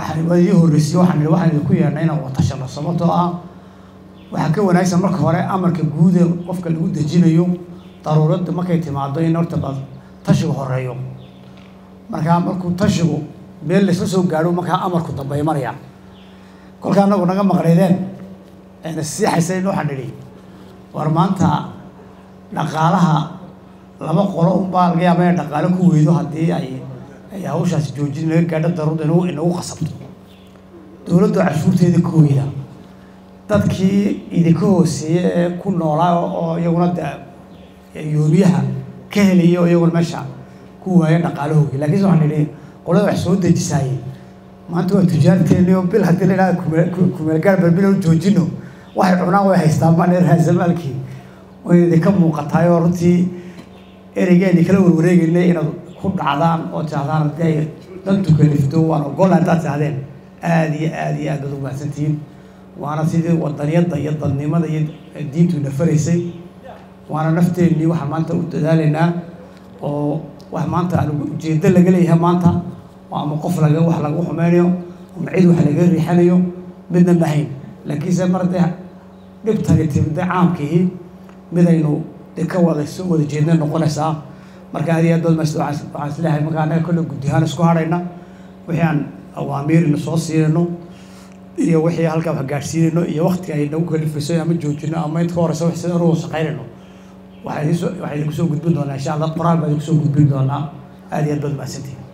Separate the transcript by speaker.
Speaker 1: waxaan ii horreysiyey waxaan idhi waxaan idinku yeedhnay inaan watashano sababtoo ah waxaa ka wanaagsan marka hore amarka guud ee qofka lagu dejinayo daruuradda markay timaado in horta ba tashigu horeeyo markaa markuu tashigu meel laysla soo gaadho markaa amarku dambay maraya kolkaa anagu naga maqnaydeen ayna siixaysayn waxaan idhi war maanta dhaqaalaha laba qolo unbaa laga yaaba inay dhaqaalo ku weydo haddii ay ay hawshaasi joojin naga gaadho daruurda inagu inagu qasabto dowladdu cashuurteeda ka weyda dadkii idinka hooseeye ee ku noolaa oo iyaguna de yoomiyaha ka helaya oo iyaguna meesha ku waaya dhaqaalahoogi laakiinse waxaan idhi qolada wax soo dejisaayey maanta waa tujaarteeni oo bil haddii la idhaha kumeelgaar balbilo joojino waxay cunaan way haystaan baan raasamaalkii way idinka muuqataay oo runtii ereygeeni kala warwareegeynay inaad ku dhacdaan oo tiahdaan haddii ay dantu kalifto waan ogola haddaad tiahdeen aada iyo aada iyo aad baad umahadsantihiin waana sidii wadaniyadda iyo dadnimada iyo diintu nafaraysay waana nafteennii waxaan maanta u dadaalaynaa oo wax maanta aan ujeedo laga leeyahay maanta oo ama qof laga wax lagu xumeynayo ama cid wax laga riixanayo midna mahayn laakiinse mar dee dhibtani timide caamkii midaynu de ka wada soo wada jeedna noqonaysaa marka aad iyo aad baad mas waxaan isleeyahay marka annaga kolle guddi ahaan isku hadhayna wixii aan awaamiirina soo siinayno iyo wixii halkaa wax gaadhsiinayno iyo waktiga ay nagu kalifayso ama joojino ama inta ka horeysa wax sida anugu shaqaynayno waxaa idiin soo waxaa idinku soo gudbin doonaa insha allah qoraal baa idinku soo gudbin doonaa aad iyo aad baad mahadsantihin